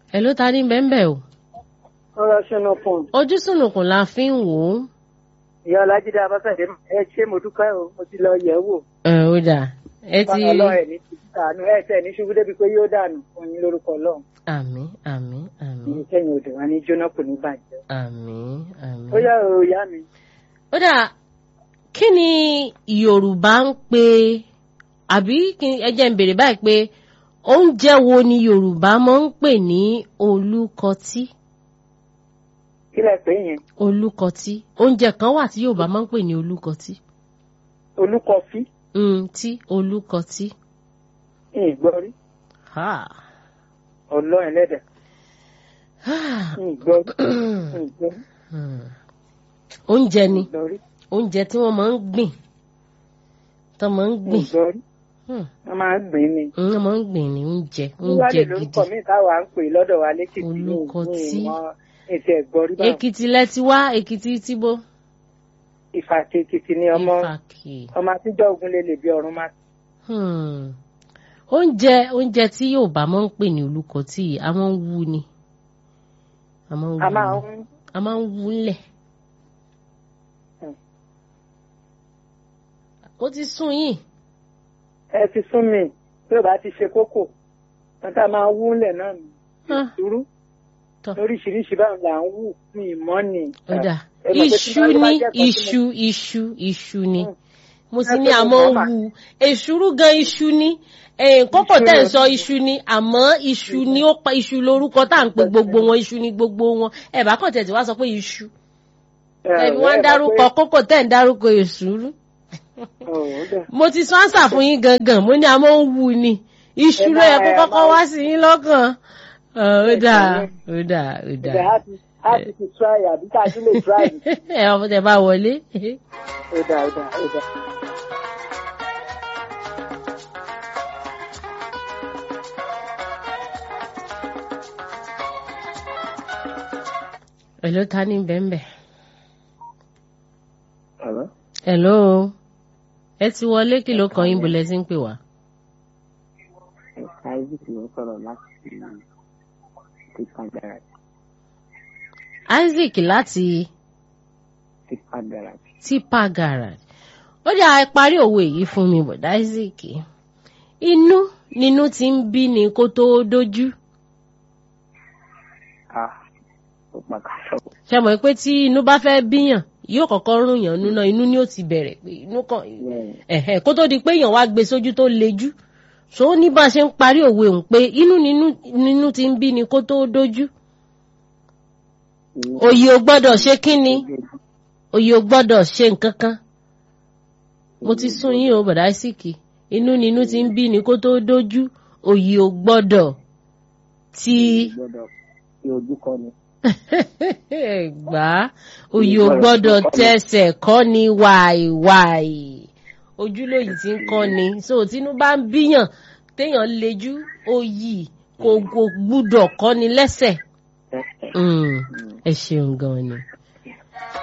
ẹ ló ta ní bẹ́ńbẹ́ o ọ̀rọ̀ ṣùnà fún ojú sùnùkùn la fi ń wò ó. ìyá ọlájídé abáfẹ́dé ẹ ṣé mo dúpẹ́ o mo ti lọ yẹ̀ ẹ́ wò ẹ ó dà ẹ ti báwọn ọlọ́run ẹ̀ ní ti dànù ẹ̀ tẹ̀ ní ṣubú débi pé yóò dànù fún yín lórúkọ ọlọ́run àmín àmín àmín ní kẹ́yìn odò wa ní jóná kò ní bàjẹ́. àmín àmín. ó yá o ìyá mi ó dà kí ni yorùbá ń pè àbí kí- ẹ jẹ́ ń béèrè báyìí pé oúnjẹ wo ni yorùbá máa ń pè ní olùkọtí kí lẹ pé yẹn olùkọtí oúnjẹ kan wà tí yorùbá máa ń pè ní olùkọtí olúkọfí mm, tí olùkọtí. ìgbọ́rí Ha. ọlọ́run ẹlẹ́dẹ̀ ìgbọ́rí ìgbọ́rí Hmm. oúnjẹ ni ìgbọ́rí oúnjẹ tí wọ́n máa ń gbìn tó máa ń gbìn ìgbọ́rí Hmm. wọ́n máa ń gbìn ní. wọ́n máa ń gbìn ní oúnjẹ oúnjẹ wíwálé lórúkọ gidi mi táwa ń pè lọ́dọ̀ wa lẹ́kìtì ní Olúkọtí. ìwọ̀n ètò ẹ̀gbọ́rí báwọn èkìtì lẹ́tí wá èkìtì tìbó ìfàkì èkìtì ni ọmọ ìfàkì ọmọ àtijọ́ ogun lè lè bí ọ̀run máa Hmm. oúnjẹ oúnjẹ tí yorùbá máa ń pè ní olùkọtí yìí a máa ń wú ni a máa ń wú a máa ni. ń a máa ń wú ńlẹ̀ Hmm. ó ti sún yìí ẹ ti sún mi tí ò bá ti ṣe kókò wọn tá a máa wú lẹ̀ náà nù Ah. ìṣúrú Tọ́. lóríṣiríṣi báwọn là ń wù ní ìmọ̀ ni. ó dà ẹ mọ̀ pé tí iṣu bá- bá ní jẹ́ nǹkan tí mo- iṣu iṣu iṣu ni Hmm. mo sì Ẹ ní pé mo àmọ́ mọ̀ mà. wù èṣùrú gan iṣu ni Eh, kókò Iṣu tẹ̀ ń ni. sọ iṣu ni àmọ́ iṣu ni ó pa iṣu lórúkọ tá à ń pe gbogbo wọn iṣu ni gbogbo wọn ẹ bá kàn tẹ̀sí wá sọ pé iṣu Ẹ, ẹbí wọn ń ẹ mọ̀ dárúkọ pé- kókò tẹ̀ ń dárúkọ èṣùrú Ọ̀, ó dà. mo ti sọ ánsà fún yín gangan mo ní àmọ́ ń wù ni iṣu Ẹ ló yẹ máa- kó ẹ kọ́kọ́ máa- wá sí yín lọ́kàn Ọ̀, ó Ẹ dà ṣe ó dà ó dà Ìgbà á ti á ti ti try àbí tá a tún lè try. ẹ ọmọ tẹ bá wọlé. Ó dà ó dà ó dà. Hello, ta ni bẹ́ẹ̀nbẹ́? Hello? Hello. Ẹ ti wọlé kí ló kàn yín bolẹ̀ sí ń pè wá. Isaac ló ń sọ̀rọ̀ láti tipa garage. Isaac láti Tipa garage. Tipa Garage. Ó dà ẹ parí òwe yìí fún mi bọ̀dá Isaac. Inú nínú ti ń bí ni kó tó dójú. Ah, ó pa kàṣọ. Ṣé mọ̀ pé tí inú bá fẹ́ bíyàn yóò kọ́kọ́ rún yàn nínú inú ni ó ti bẹ̀rẹ̀ pé inú kan ẹ̀hẹ̀ kó tó di pé èèyàn wá gbé sójú tó lejú so ó ní bá a ṣe ń parí òwe òun pé inú nínú nínú ti ń bí ni kó tó dójú òye ò gbọ́dọ̀ ṣe kí ni òye ò gbọ́dọ̀ ṣe nǹkan kan mo ti sún yín o bọ̀dá síkì inú nínú ti ń bí ni kó tó dójú òye ò gbọ́dọ̀ ti Gbọ́dọ̀ fi ojú kọ ni. gbà òye ò gbọ́dọ̀ tẹsẹ̀ kọ́ ni wàìwàì ojúlóyìí ti ń kọ́ ni so tínú bá ń bíyàn téèyàn lejú òyì kò kò gbúdọ̀ kọ́ ni lẹ́sẹ̀. Mm, ẹ ṣeun gan ni.